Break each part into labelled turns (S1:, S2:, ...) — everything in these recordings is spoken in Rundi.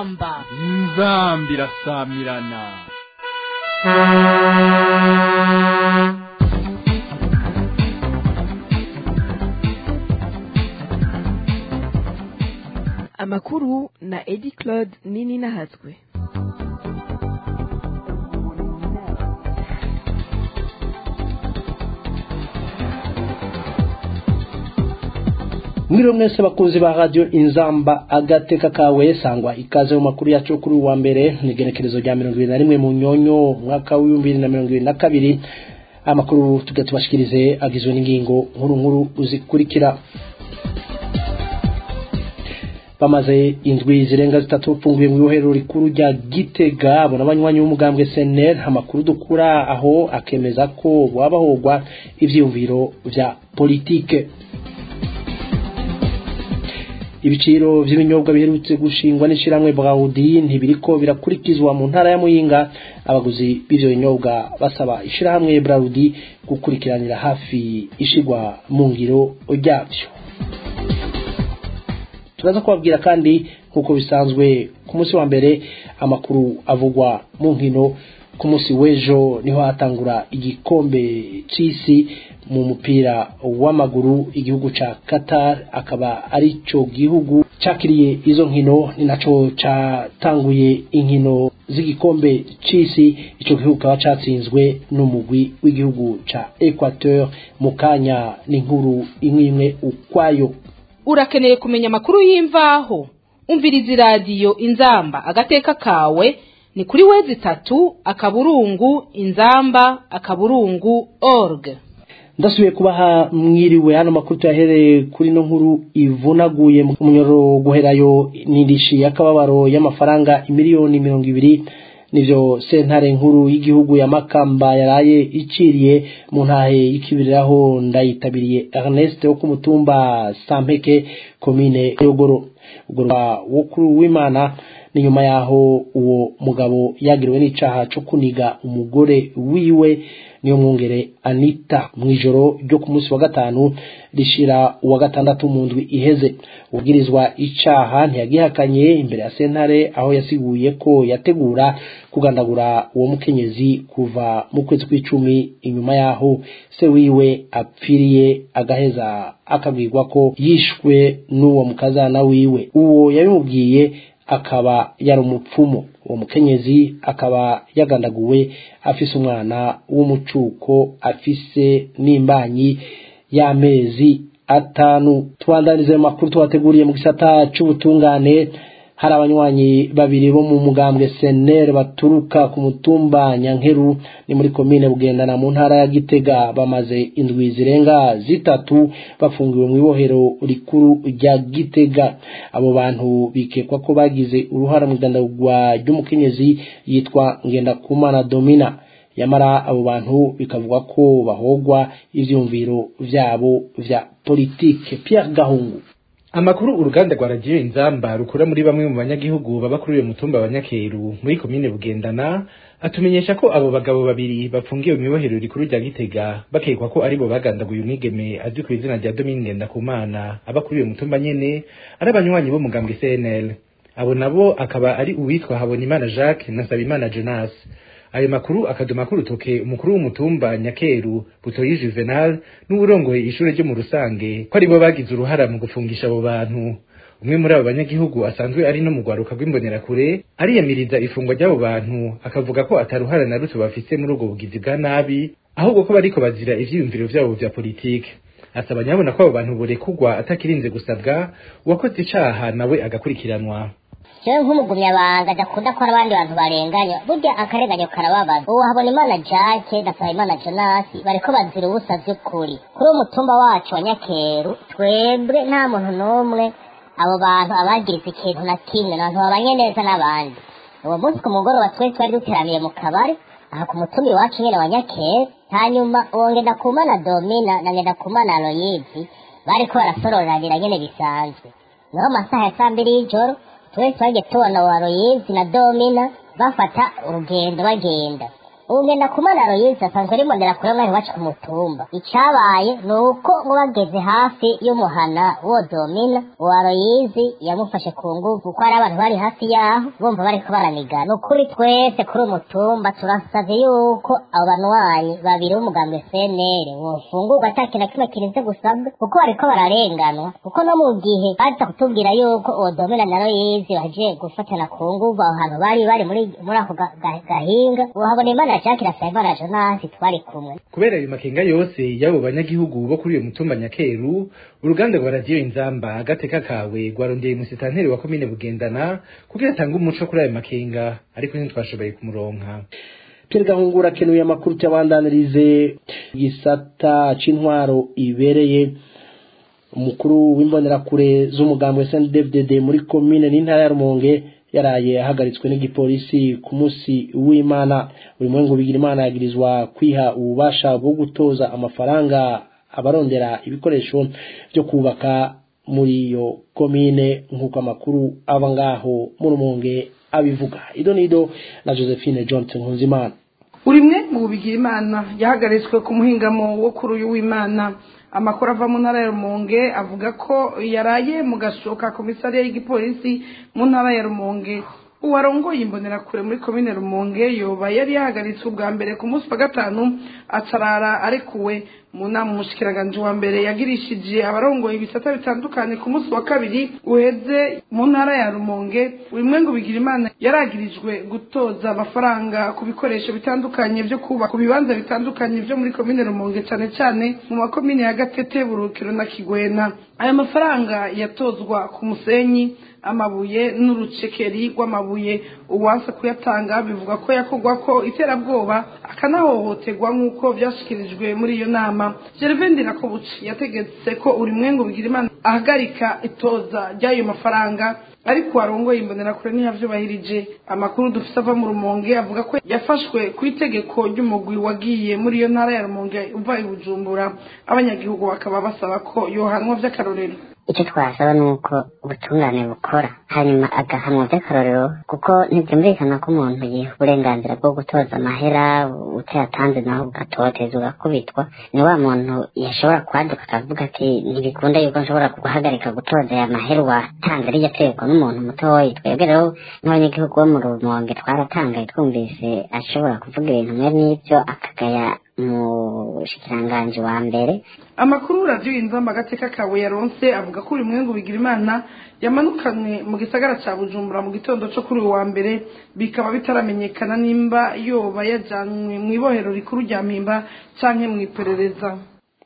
S1: inzamba
S2: inzamba irasamirana
S3: amakuru na edi claude nini nahatswe
S4: mwiriwe mwese bakunzi ba radio inzamba agateka kawe sangwa ikaze mu makuru yacu kuri uwa mbere ni igenekerezo rya mirongo ibiri na rimwe mu nyonyo umwaka w'ibihumbi bibiri na mirongo ibiri na kabiri amakuru tujya tubashikirize agizwe n'ingingo nkuru nkuru zikurikira bamaze indwi zirenga zitatu bafunguye mu ibohero rikuru rya gitega abo n'abanywanyi b'umugambwe senel amakuru dukura aho akemeza ko wabahogwa ivyiyumviro vya politike ibiciro by'ibinyobwa biherutse gushingwa n'ishiramwe Braudi ntibiriko birakurikizwa mu ntara ya Muyinga abaguzi b'ivyo binyobwa basaba ishirahamwe Braudi gukurikiranira hafi ishigwa mu ngiro ryavyo turaza kubabwira kandi nk'uko bisanzwe ku munsi wa mbere amakuru avugwa mu nkino ku munsi w'ejo niho hatangura igikombe c'isi mu mupira w'amaguru igihugu ca Qatar akaba ari cyo gihugu cakiriye izo nkino ni naco catanguye inkino z'igikombe c'isi ico gihugu kaba catsinzwe n'umugwi w'igihugu ca Equateur mu kanya n'inkuru imwe imwe ukwayo
S1: urakeneye kumenya amakuru y'imvaho umviriza iradiyo inzamba agateka kawe ni kuri wezi itatu akaburungu inzamba akaburungu org
S4: ndasubiye kubaha mwiriwe hano makuru tuyahereye kuri no nkuru ivunaguye mu munyoro guherayo n'indishi y'akababaro y'amafaranga imiliyoni mirongo ibiri nivyo sentare nkuru y'igihugu ya Makamba yaraye iciriye mu ntahe y'ikibiriraho ndayitabiriye Ernest wo ku mutumba Sampeke komine Yogoro ugorwa wo kuri w'Imana ni nyuma yaho uwo mugabo yagiriwe n'icaha cyo kuniga umugore wiwe niyo mwungere Anita mwijoro ryo ku munsi wa gatanu rishira uwa gatandatu mu ndwi iheze ubwirizwa icaha ntiyagihakanye imbere ya sentare aho yasiguye ko yategura kugandagura uwo mukenyezi kuva mu kwezi kw'icumi inyuma yaho se wiwe apfiriye agaheza akabwirwa ko yishwe n'uwo mukazana wiwe uwo yabimubwiye akaba yari umupfumu uwo mukenyezi akaba yagandaguwe afise umwana w'umucuko afise n'imbanyi y'amezi atanu tubandanize makuru tubateguriye mu gisata c'ubutungane hari abanywanyi babiri bo mu mugambwe senere baturuka ku mutumba nyankeru ni muri komine bugendana mu ntara ya gitega bamaze indwi zirenga zitatu bafungiwe mu ibohero rikuru rya gitega abo bantu bikekwa ko bagize uruhara mu igandagurwa ry'umukenyezi yitwa ngendakumana domina yamara abo bantu bikavuga ko bahogwa ivyumviro vyabo vya politike Pierre Gahungu
S5: amakuru uruganda rwa radiyo inzamba rukura muri bamwe mu banyagihugu baba kuri uyu mutumba wa nyakeru muri komine bugendana atumenyesha ko abo bagabo babiri bafungiwe mu ibohero rikuru rya gitega bakekwa ko aribo bagandaguye umwigeme azwi ku izina rya domine ngendakumana aba kuri uyu mutumba nyene ari abanywanyi b'umugambwe cnl abo nabo akaba ari uwitwa habonimana jacques na nsabimana jonas ayo makuru akaduma k'urutoke umukuru w'umutumba nyakeru butoyi juvenal n'uwurongoye ishure ryo mu rusange ko aribo bagize uruhara mu gufungisha abo bantu umwe muri abo banyagihugu asanzwe ari no mu rwaruka rw'imbonerakure ariyamiriza ifungwa ry'abo bantu akavuga ko ataruhara na ruto bafise muri ubwo bugizi bwa nabi ahubwo ko bariko bazira ivyiyumviro vyabo vya politike asaba nyabona ko abo bantu borekugwa atakirinze gusabwa uwakoze icaha nawe agakurikiranwa
S6: jewe nk'umugumyabanga adakunda ko abandi bantu barenganya burya akarenganyo karababaza ubu habona imana jake na imana jonasi bariko bazira ubusa vy'ukuri kuri uwo mutumba wacu wa nyakeru twebwe nta muntu n'umwe abo bantu abagize ikintu na kimwe abantu babanye neza n'abandi uwo munsi ku mugoroba twari twari duteramiye mu kabari aha ku mutumba iwacu nyene wa nyakeru hanyuma uwo ngendakumana domina na ngendakumana aloyizi bariko barasororanira nyene bisanzwe niho masaha ya saa mbiri y'ijoro twese twagiye tubona wa Aloyizi na Domina bafata urugendo bagenda ubu ngenda kumana royisi asanzwe ari kure mwari wacu ku mutumba icabaye ni uko ngo bageze hafi y'umuhana wo domina uwa royizi yamufashe ku nguvu kuko hari abantu bari hafi yaho bumva bariko baranigana ni ukuri twese kuri umutumba turasavye yuko abo banwanyi babiri b'umugambi cnr bofungurwa ata kintu na kimwe kirinze gusabwa kuko bariko bararenganwa kuko no mu gihe baza kutubwira yuko uwo domina na royizi baje gufatana ku nguvu aho hantu bari bari muri muri ako ga- ga- gahinga uhabona imana jacques na sayimana jonasi twari kumwe
S5: kubera ayo makenga yose y'abo banyagihugu bo kuri uyo mutumba nyakeru uruganda rwa radiyo inzamba agateka kawe rwarondeye umusitanteri wa komine bugendana kugira atange umuco kuri ayo makenga ariko ntitwashoboye kumuronka
S4: Pierre Gahungura kenuye amakuru cyabandanirize igisata c'intwaro ibereye umukuru w'imbonerakure z'umugambwe SNDFDD muri komine n'intara ya Rumonge yaraye ahagaritswe n'igipolisi ku munsi w'Imana buri mwengu bigira Imana yagirizwa kwiha ububasha bwo gutoza amafaranga abarondera ibikoresho byo kubaka muri iyo komine nk'uko amakuru aba ngaho mu Rumonge abivuga ido nido na Josephine Johnson Nkunzimana
S7: urimwe mu bubigira imana yahagaritswe ku muhingamo wo kuri uyu w'imana amakuru ava mu ntara ya rumonge avuga ko yaraye mu gashoka komisariya y'igipolisi mu ntara ya rumonge uwarongoye imbonerakure muri komine rumonge yoba yari yahagaritswe ubwa mbere ku munsi wa gatanu acarara arekuwe mu nama umushikiranganji wa mbere yagirishije abarongoye ibisata bitandukanye ku munsi wa kabiri uheze mu ntara ya rumonge bimwe ngo bigira imana yaragirijwe gutoza amafaranga ku bikoresho bitandukanye byo kubaka ku bibanza bitandukanye byo muri komine rumonge cyane cyane mu makomine ya gatete burukiro na kigwena aya mafaranga yatozwa ku musenyi amabuye n'urucekeri rw'amabuye uwanse kuyatanga bivuga ko yakorwa ko iterabwoba akanahohoterwa nk'uko byashyikirijwe muri iyo nama gervain rakobuci yategetse ko uri mwengo bigira imana ahagarika itoza ry'ayo mafaranga ariko warongoye imbonerakure ntiyavyubahirije amakuru dufise ava mu rumonge avuga ko yafashwe ku itegeko ry'umugwi wagiye muri iyo ntara ya rumonge uva i bujumbura abanyagihugu bakaba basaba ko yohanwa vy'akarorero
S8: icyo twasaba ni uko ubutungane bukora hanyuma agahanwa by'akarorero kuko ntibyumvikana ko umuntu yiha uburenganzira bwo gutoza amahera utayatanze naho ugatoteza ugakubitwa ni wa muntu yashobora kwaduka akavuga ati ntibikunda yuko nshobora guhagarika gutoza aya mahera watanze ariyo ategekwa n'umuntu mutoya twebwe rero nk'abanyagihugu bo mu rumonge twaratangaye twumvise ashobora kuvuga ibintu mwe n'ibyo akagaya mu shikiranganji wa mbere
S7: amakuru radiyo inzamba agateka kawe yaronse avuga ko uyu mwengu bigira imana yamanukanwe mu gisagara cya bujumbura mu gitondo cyo kuri uyu wa mbere bikaba bitaramenyekana nimba yoba yajanywe mu ibohero rikuru rya mpimba canke mu iperereza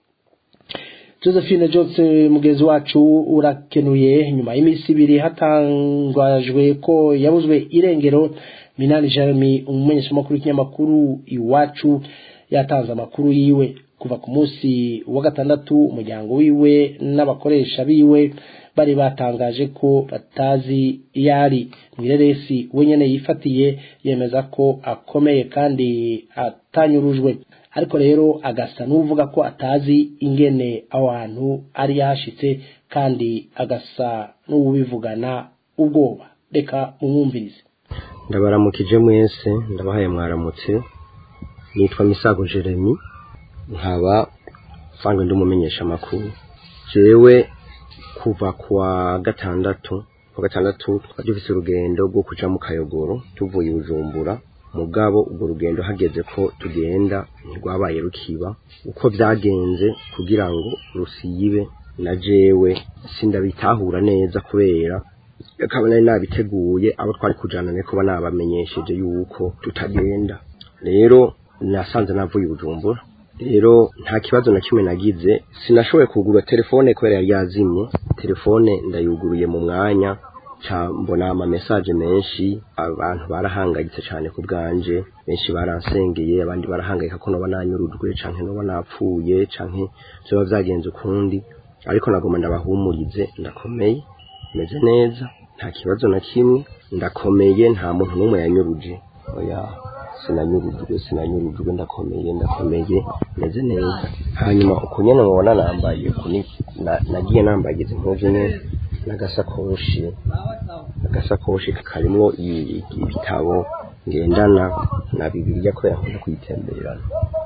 S4: Josephine Jose mugezi wacu urakenuye nyuma y'iminsi ibiri hatangajwe ko yabuzwe irengero Minani Jeremy umumenyeshamakuru w'ikinyamakuru iwacu yatanze amakuru yiwe kuva ku munsi wa gatandatu umuryango wiwe n'abakoresha biwe bari batangaje ko batazi iyo ari mwireresi wenyine yifatiye yemeza ko akomeye kandi atanyurujwe ariko rero agasa n'uvuga ko atazi ingene aho hantu ari yahashitse kandi agasa n'uwubivugana ubwoba reka mumwumvirize
S9: ndabaramukije mwese ndabahaye mwaramutse nitwa misago jeremy nkaba mvanzwe ndi umumenyesha amakuru jewe kuva kwa gatandatu kwa gatandatu twari dufise urugendo rwo kuja mu kayogoro tuvuye i bujumbura mugabo urwo rugendo hageze ko tugenda ntirwabaye rukiba uko byagenze kugira ngo rusibe na jewe sindabitahura neza kubera akaba nari nabiteguye abo twari kujana ne kuba nabamenyesheje yuko tutagenda rero nasanze navuye i bujumbura rero nta kibazo na kimwe nagize sinashoboye kugura telefone kubera yari yazimye telefone ndayuguruye mu mwanya ca mbona ama message menshi abantu barahangayitse cyane ku bwanje benshi baransengeye abandi barahangayika ko noba nanyurujwe canke noba napfuye canke vyoba vyagenze ukundi ariko nagoma ndabahumurize ndakomeye meze neza nta kibazo na kimwe ndakomeye nta muntu n'umwe yanyuruje oya sinanyurujwe sinanyurujwe ndakomeye ndakomeye meze neza hanyuma uko nyene mubona nambaye kuni na- nagiye nambagiza impuzu nyene n'agasakoshi agasakoshi karimwo i- ibitabo ngendana na bibiliya kubera nkunda kuyitemberana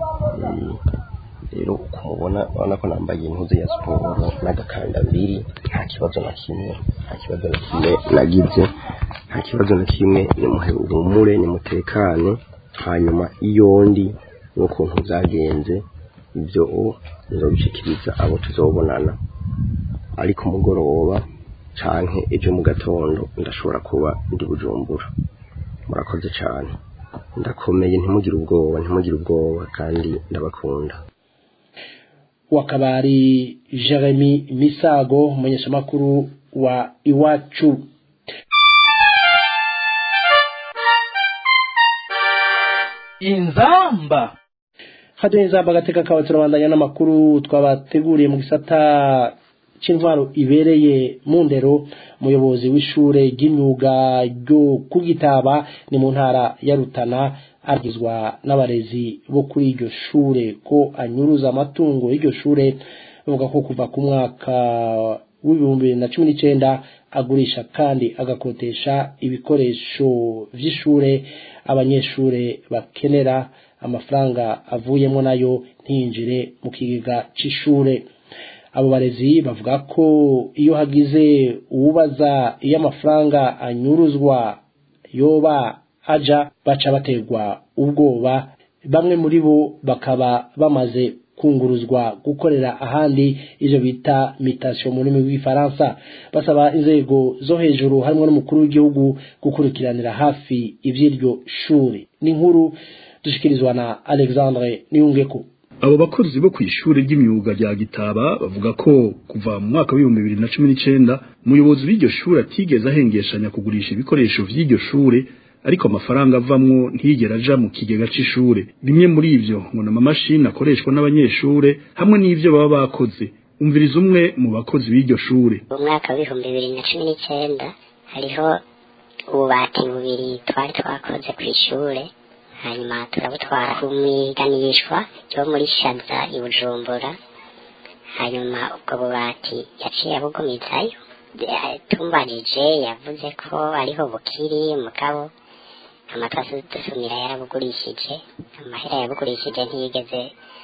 S9: rero kumubona urabona ko nambaye impuzu ya siporo n'agakandambiri nta kibazo na kimwe nta kibazo na kimwe nagize nta kibazo na kimwe nimuhumure nimutekane hanyuma iyo ndi n'ukuntu byagenze ibyo nzobishikiriza abo tuzobonana ariko umugoroba canke ejo mu gatondo ndashobora kuba ndi bujumbura murakoze cyane ndakomeye ntimugire ubwoba ntimugire ubwoba kandi ndabakunda
S4: wakabari Jeremy Misago umumenyeshamakuru wa Iwacu
S2: inzamba
S4: hado inzamba agateka kawe turabandanya n'amakuru twabateguriye mu gisata c'intwaro ibereye mu ndero umuyobozi w'ishure ry'imyuga ryo kugitaba ni mu ntara ya Rutana agizwa n'abarezi bo kuri iryo shure ko anyuruza amatungo y'iryo shure bavuga ko kuva ku mwaka w'ibihumbi bibiri na cumi n'icenda agurisha kandi agakotesha ibikoresho vy'ishure abanyeshure bakenera amafaranga avuyemo nayo ntiyinjire mu kigega c'ishure abo barezi bavuga ko iyo hagize uwubaza iyo amafaranga anyuruzwa yoba aja baca baterwa ubwoba bamwe muri bo bakaba bamaze kunguruzwa gukorera ahandi ivyo bita mutation mu rurimi rw'igifaransa basaba inzego zo hejuru harimo n'umukuru w'igihugu gukurikiranira hafi ivy'iryo shuri ni inkuru dushikirizwa na Alexandre Niyungeko
S10: abo bakozi bo kw'ishure ry'imyuga rya Gitaba bavuga ko kuva mu mwaka w'ibihumbi bibiri na cumi n'icenda umuyobozi w'iryo shure atigeze ahengeshanya kugurisha ibikoresho vy'iryo shure ariko amafaranga avamwo ntiyigera aja mu kigega c'ishure bimwe muri ivyo ngo n'amamashini akoreshwa n'abanyeshure hamwe n'ivyo baba bakoze umviriza umwe mu bakozi b'iryo shure
S8: mu mwaka w'ibihumbi bibiri na cumi n'icenda hariho ububati bubiri twari twakoze kw'ishure hanyuma turabutwara ku mwiganishwa ryo muri shaza i bujumbura hanyuma ubwo bubati yaciye abugumizayo tumbarije yavuze ko ariho bukiri mugabo amatasi dusumira yarabugurishije amahera yabugurishije ntiyigeze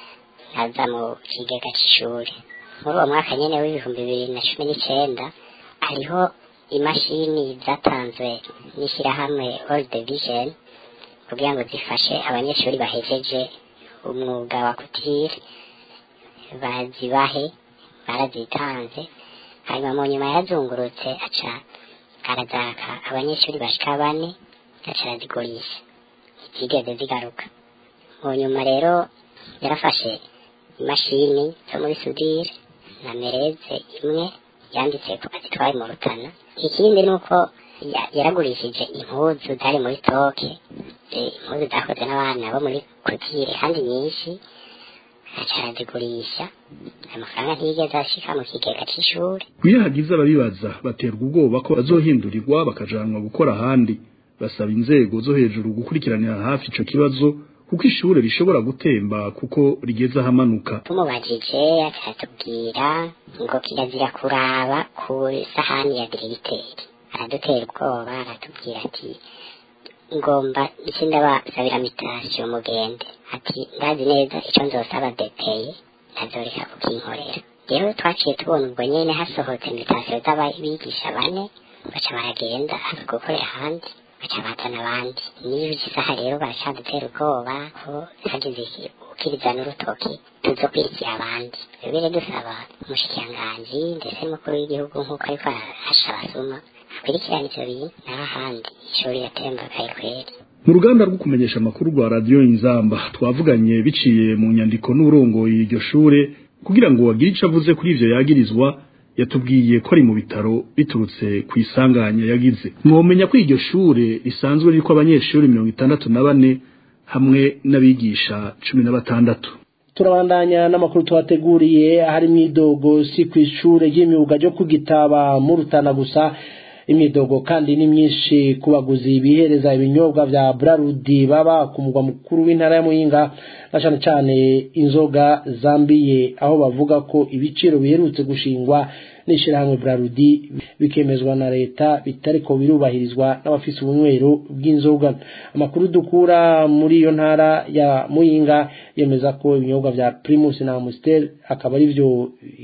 S8: aza mu kigega c'ishuri muri uwo mwaka nyene w'ibihumbi bibiri na cumi n'icenda hariho imashini zatanzwe n'ishyirahamwe World Vision kugira ngo zifashe abanyeshuri bahejeje umwuga wa kutire bazibahe barazitanze hanyuma mu nyuma yarazungurutse aca arazaka abanyeshuri bashika bane aca arazigurisha zigeze zigaruka mu nyuma rero yarafashe imashini zo muri sudire na mereze imwe yanditse ko azitwaye mu rutana ikindi ni uko yaragurishije impuzu zari muri toke impuzu zakoze n'abana bo muri kutire kandi nyinshi aca arazigurisha amafaranga ntiyigeze ashika mu kigega c'ishuri
S10: iyo hagize ababibaza baterwa ubwoba ko bazohindurirwa bakajanwa gukora ahandi basaba inzego zo hejuru gukurikiranira hafi ico kibazo kuko ishure rishobora gutemba kuko rigeze ahamanuka
S8: tumubajije akatubwira ngo kirazira kuraba ku sahani ya diregiteri aradutera ubwoba aratubwira ati ngomba iki ndabasabira mitasiyo mugende ati ndazi neza icyo nzosaba depeye ntazoreka kukinkorera rero twaciye tubona ubwo nyene hasohotse mitasiyo z'abigisha bane baca baragenda aza gukorera ahandi baca bazana abandi niyo isaha rero baracadutera ubwoba ko hagize ukiriza n'urutoki tuzokwirikira abandi rero dusaba umushikiranganji ndetse n'umukuru w'igihugu nk'uko ariko arahasha abasuma akurikirana ivyo bintu naho ahandi ishuri yatembagaye kweri
S10: mu ruganda rwo kumenyesha amakuru rwa radiyo inzamba twavuganye biciye mu nyandiko n'uburongoye iryo shure kugira ngo wagire ico avuze kuri ivyo yagirizwa yatubwiye ko ari mu bitaro biturutse ku isanganya yagize mwomenya ko iryo shure risanzwe ririko abanyeshuri mirongo itandatu na bane hamwe n'abigisha cumi na batandatu
S4: turabandanya n'amakuru tuhateguriye hari mwidogo si ku ishure ry'imyuga ryo kugitaba mu rutana gusa imyidogo kandi ni myinshi ku baguzi bihereza ibinyobwa vya brarudi baba ku mugwa mukuru w'intara ya muyinga na cane cane inzoga zambiye aho bavuga ko ibiciro biherutse gushingwa n'ishirahamwe brarudi bikemezwa na leta bitariko birubahirizwa n'abafise ubunywero bw'inzoga amakuru dukura muri iyo ntara ya muyinga yemeza ko ibinyobwa vya primus na amstel akaba ari vyo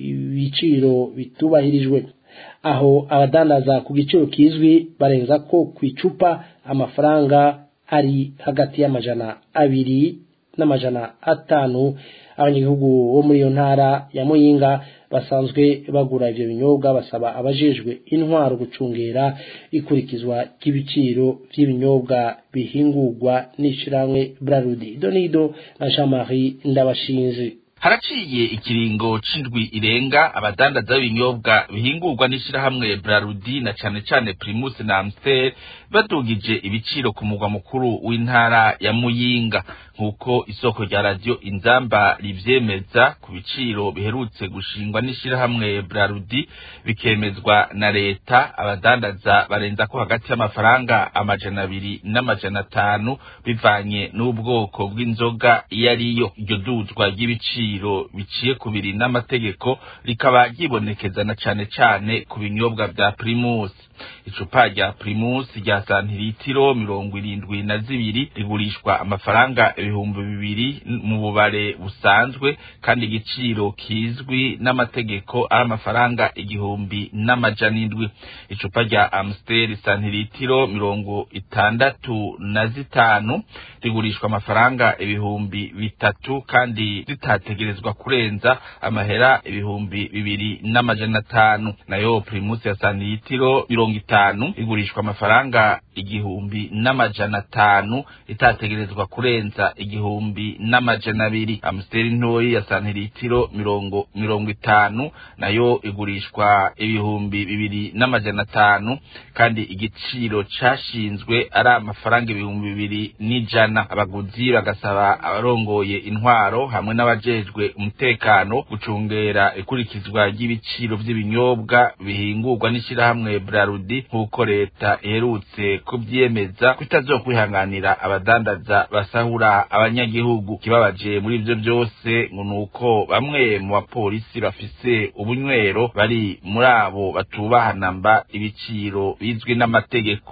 S4: ibiciro bitubahirijwe aho abadandaza ku giciro kizwi barenza ko ku icupa amafaranga ari hagati y'amajana abiri n'amajana atanu abanyagihugu bo muri iyo ntara ya muyinga basanzwe bagura ivyo binyobwa basaba abajejwe intwaro gucungera ikurikizwa ry'ibiciro vy'ibinyobwa bihingurwa n'ishirahamwe brarudi donido na jean marie ndabashinzi
S11: haraciye ikiringo c'indwi irenga abadandaza b'ibinyobwa bihingurwa n'ishirahamwe brarudi na cane cane primus na amstel badugije ibiciro ku mugwa mukuru w'intara ya muyinga nk'uko isoko rya radiyo inzamba rivyemeza ku biciro biherutse gushingwa n'ishirahamwe brarudi bikemezwa na leta abadandaza barenza ko hagati y'amafaranga amajana abiri n'amajana atanu bivanye n'ubwoko bw'inzoga iyo ariyo iryo duzwa ry'ibiciro biciye ku biri n'amategeko rikaba ryibonekeza na cane cane ku binyobwa vya primus icupa rya primus rya santiritiro mirongo irindwi na zibiri rigurishwa amafaranga ibihumbi bibiri mu bubare busanzwe kandi igiciro kizwi n'amategeko ari amafaranga igihumbi n'amajana indwi icupa rya amstel santiritiro mirongo itandatu na zitanu rigurishwa amafaranga ibihumbi bitatu kandi zitategerezwa kurenza amahera ibihumbi bibiri n'amajana atanu nayo primus ya santiritiro mirongo itanu igurishwa amafaranga igihumbi n'amajana atanu itategerezwa kurenza igihumbi n'amajana abiri amusiteri ntoyi ya santiritiro mirongo mirongo itanu nayo igurishwa ibihumbi bibiri n'amajana atanu kandi igiciro cashinzwe ari amafaranga ibihumbi bibiri n'ijana abaguzi bagasaba abarongoye intwaro hamwe n'abajejwe umutekano gucungera ikurikizwa ry'ibiciro vy'ibinyobwa bihingurwa n'ishirahamwe brarudi nk'uko leta iherutse kuvyemeza kutazokwihanganira abadandaza basahura abanyagihugu kibabaje muri ivyo byose ngo nuko bamwe mu bapolisi bafise ubunywero bari muri abo batubahana mba ibiciro bizwi n'amategeko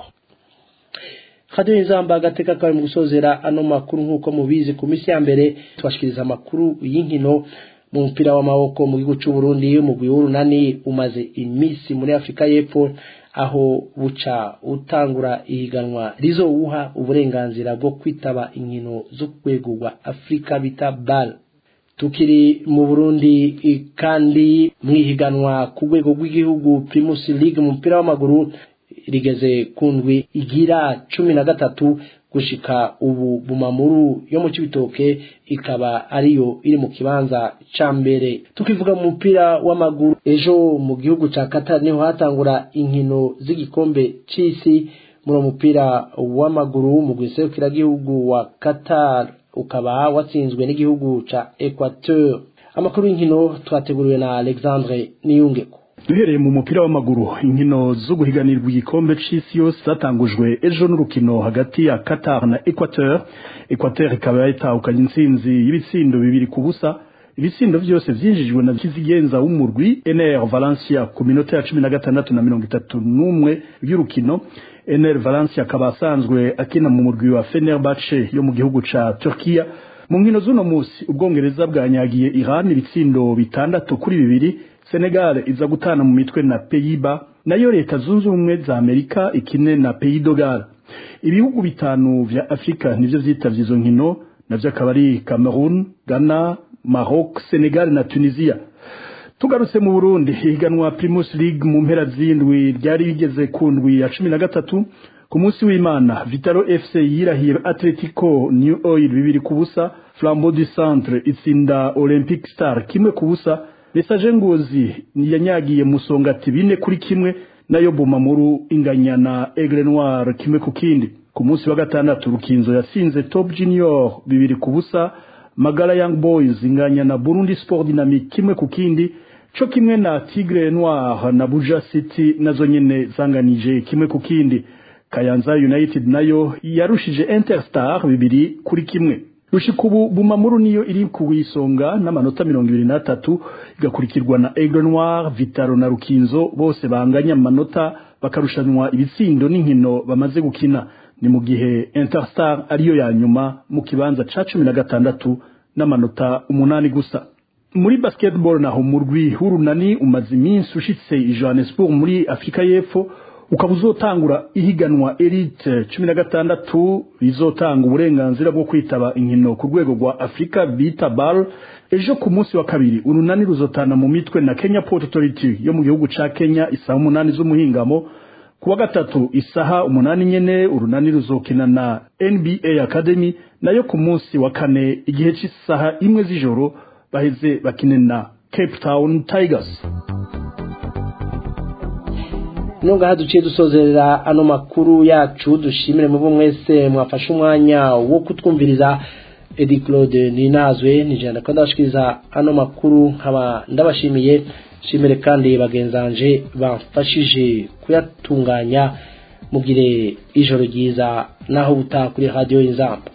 S4: radiyo y'inzamba agateka kawe mu gusozera ano makuru nk'uko mubizi ku minsi ya mbere tubashikiriza amakuru y'inkino mu mupira w'amaboko mu gihugu cy'u Burundi umugwi w'urunani umaze iminsi muri Afurika y'Epfo aho buca utangura ihiganwa rizowuha uburenganzira bwo kwitaba inkino zo ku rwego rwa Afurika bita BAL tukiri mu Burundi kandi mu ihiganwa ku rwego rw'igihugu Primus League mu mupira w'amaguru rigeze ku ndwi igira cumi na gatatu gushika ubu bumamuru yo mu cibitoke ikaba ariyo iri mu kibanza ca mbere tukivuga mu mupira w'amaguru ejo mu gihugu ca Qatar niho hatangura inkino z'igikombe c'isi muri mupira w'amaguru mu gwiserukira gihugu wa Qatar ukaba watsinzwe n'igihugu ca Equateur amakuru y'inkino twateguriwe na Alexandre Niyungeko
S10: duhereye mu mupira w'amaguru inkino zo guhiganirwa igikombe c'isi yose zatangujwe ejo n'urukino hagati ya Qatar na Equateur Equateur ikaba yatahukanye intsinzi y'ibitsindo bibiri ku busa ibitsindo vyose vyinjijwe na kizigenza w'umurwi NR Valencia ku minota ya cumi na gatandatu na mirongo itatu n'umwe y'urukino NR Valencia akaba asanzwe akina mu murwi wa Fenerbahce yo mu gihugu ca Turkiya mu nkino z'uno musi ubwongereza bwanyagiye Iran ibitsindo bitandatu kuri bibiri Senegal iza gutana mu mitwe na Pays-Bas nayo leta zunze ubumwe za Amerika ikine na Pays d'Ogal ibihugu bitanu vya Afrika nivyo vyitavye izo nkino navyo akaba ari Cameroon Ghana Maroc Senegal na Tunisia tugarutse mu Burundi higanwa Primus League mu mpera z'indwi ryari bigeze ku ndwi ya cumi na gatatu ku munsi w'Imana Vitalo FC yirahiye Atletico New Oil bibiri ku busa Flambeau du Centre itsinda Olympic Star kimwe ku busa Message Ngozi yanyagiye musongati bine kuri kimwe nayo Bumamuru inganya na Aigle Noir kimwe ku kindi ku munsi wa gatandatu Rukinzo yasinze Top Junior bibiri ku busa Magala Young Boys inganya na Burundi Sport Dynamic kimwe ku kindi co kimwe na Tigre Noir na Buja City nazo nyene zanganije kimwe ku kindi Kayanza United nayo yarushije Interstar bibiri kuri kimwe Rushikubu Bumamuru niyo iri ku isonga n'amanota 23 igakurikirwa na Aigle Noir Vitaro na Rukinzo bose banganya amanota bakarushanwa ibitsindo n'inkino bamaze gukina ni mu gihe Interstar ariyo ya nyuma mu kibanza ca 16 n'amanota umunani gusa muri basketball naho murwi hurunani umaze iminsi ushitse i Johannesburg muri Afrika y'Epfo ukaba uzotangura ihiganwa elite cumi na gatandatu rizotanga uburenganzira bwo kwitaba inkino ku rwego rwa afurika bita bal ejo ku munsi wa kabiri urunani ruzotana mu mitwe na kenya port authority yo mu gihugu ca kenya isaha umunani z'umuhingamo ku wa gatatu isaha umunani nyene urunani ruzokina na nba academy nayo ku munsi wa kane igihe c'isaha imwe z'ijoro baheze bakine na cape town tigers
S4: nungaha duciye dusozerera ano makuru yacu dushimire mu mwese mwafashe umwanya wo kutwumviriza Edi Claude Ninazwe nijana ko ndashikiriza ano makuru nkaba ndabashimiye shimire kandi bagenzanje bamfashije kuyatunganya mugire ijoro ryiza naho buta kuri radio y'inzamba